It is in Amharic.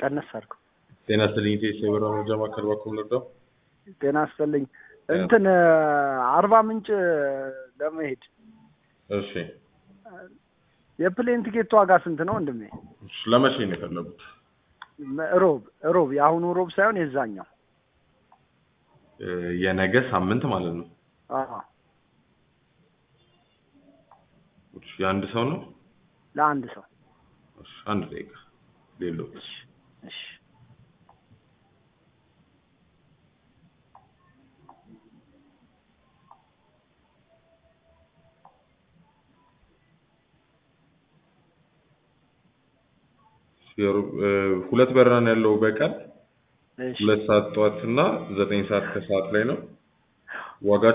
ቀነስ አድርገው። ጤና ይስጥልኝ ኢቴስ የበራ መረጃ ማዕከል በኩል ልርዳው? ጤና ይስጥልኝ። እንትን አርባ ምንጭ ለመሄድ እሺ የፕሌን ቲኬት ዋጋ ስንት ነው ወንድሜ? እሺ፣ ለመቼ ነው የፈለጉት? ሮብ ሮብ የአሁኑ ሮብ ሳይሆን የዛኛው። እ፣ የነገ ሳምንት ማለት ነው። አዎ እሺ፣ የአንድ ሰው ነው? ለአንድ ሰው። እሺ፣ አንድ ደቂቃ ሌሎት እሺ እሺ የሩ- እ፣ ሁለት በረራ ነው ያለው በቀን እሺ ሁለት ሰዓት ጠዋት እና ዘጠኝ ሰዓት ከሰዓት ላይ ነው ዋጋ